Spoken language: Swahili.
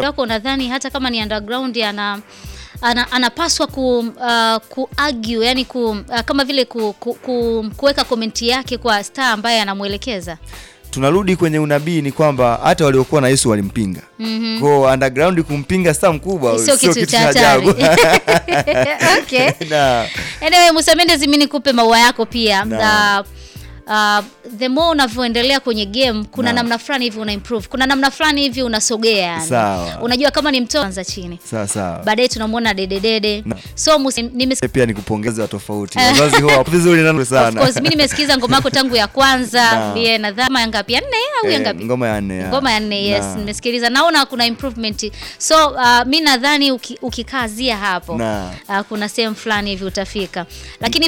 wako unadhani hata kama ni underground ana ana, anapaswa ku, uh, ku argue, yani ku, uh, kama vile ku, ku, ku, kuweka komenti yake kwa star ambaye anamwelekeza tunarudi kwenye unabii ni kwamba hata waliokuwa na Yesu walimpinga. Mhm. Kwa underground kumpinga star mkubwa sio kitu cha hatari. okay. Na Anyway, Musa Mendes, mimi nikupe maua yako pia. Naam. Uh, uh, the more unavyoendelea kwenye game kuna Naam. namna fulani hivi una improve, kuna namna fulani hivi unasogea yani. Sawa. Unajua kama ni mtoto anza chini, sawa sawa. baadaye tunamwona dededede. Naam. So Musa, nimes Pia nikupongeza wa tofauti. Wazazi huwa wapo vizuri na Of sana. course mimi nimesikiza ngoma yako tangu ya kwanza Naam. pia nadhani ya ngapi ya nne au ya Eh, ngapi ngoma ya nne. ya. ngoma ya nne yes Naam. nimesikiliza naona kuna improvement so uh, mi nadhani uki, ukikazia hapo Naam. uh, kuna sehemu fulani hivi utafika lakini